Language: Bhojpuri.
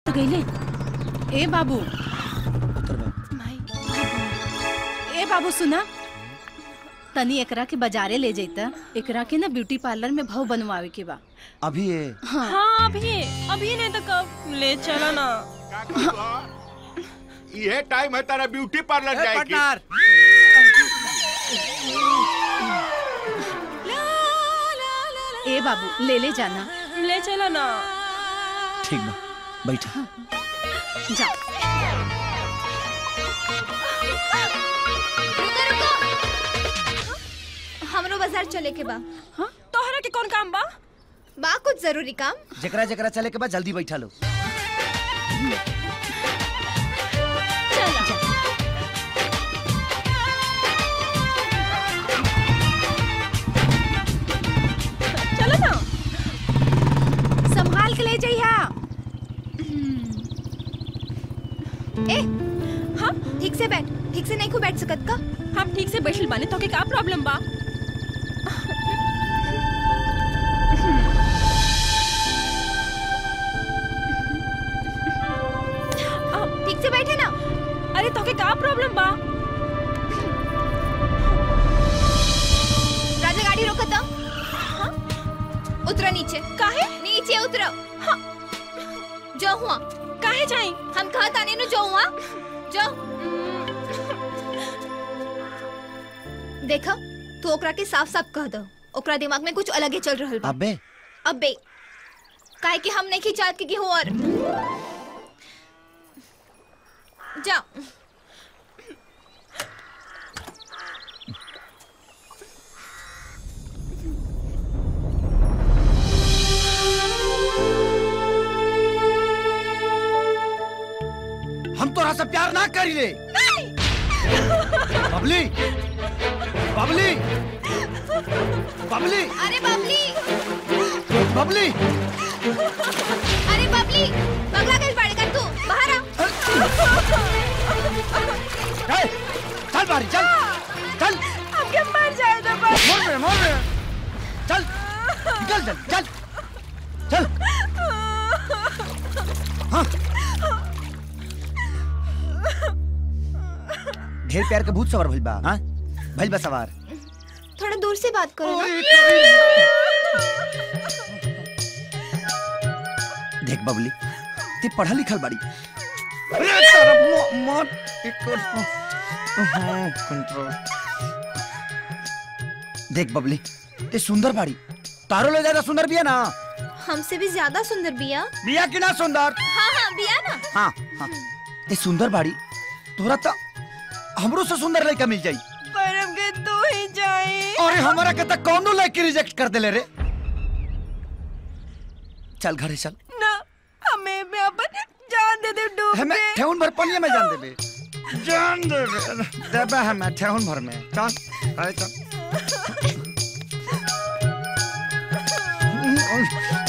तो गईले ए बाबू ए बाबू सुना तनी एकरा के बाजारे ले जैता एकरा के ना ब्यूटी पार्लर में भाव बनवावे के बा अभी ये हाँ अभी अभी नहीं तो कब ले चला ना ये टाइम है तारा ब्यूटी पार्लर जाए की ए बाबू ले ले जाना ले चला ना ठीक बा बैठा जा हमरो बाजार चले के बा तोहरा के कौन काम बा बा कुछ जरूरी काम जकरा जकरा चले के बाद जल्दी बैठा लो चलो ना संभाल के ले जइहा ए हाँ ठीक से बैठ ठीक से नहीं को बैठ सकत का हम ठीक से बैठल बाने तो के का प्रॉब्लम बा ठीक से बैठे ना अरे तो के का प्रॉब्लम बा राजा गाड़ी रोको तो हाँ? उतरो नीचे काहे नीचे उतरो हाँ जो हुआ काहे जाई हम कहा ताने नु जो हुआ जो देखा तू ओकरा के साफ साफ कह दो ओकरा दिमाग में कुछ अलग ही चल रहल बा अबे अबे काहे कि हम नहीं खिंचात के हो और जा हम तोरा से प्यार ना करी ले बबली बबली बबली अरे बबली बबली अरे बबली पगला कैसे पड़ेगा तू बाहर आ ए, चल बारी चल चल हम क्या मर जाए तो बस मोड़ में मोड़ में चल निकल चल चल चल हाँ ढेर प्यार के भूत सवार भइल बा हाँ भइल बा सवार थोड़ा दूर से बात करो ना देख बबली ते पढ़ा लिखल बाड़ी अरे तारा मो- मौत एक हाँ, कंट्रोल देख बबली ते सुंदर बाड़ी तारो ले ज्यादा सुंदर बिया ना हमसे भी ज्यादा सुंदर बिया बिया की ना सुंदर हाँ हाँ बिया ना हाँ हाँ ते सुंदर बाड़ी तोरा तो हमरो से सुंदर लड़का मिल जाई पर अब के तू ही जाई अरे हमारा के तक कौनो लड़की रिजेक्ट कर देले रे चल घरे चल ना हमें भी अपन जान दे दे डूब हमें के ठेहुन भर पनिया में जान देबे जान देबे देबे हमें ठेहुन भर में चल अरे चल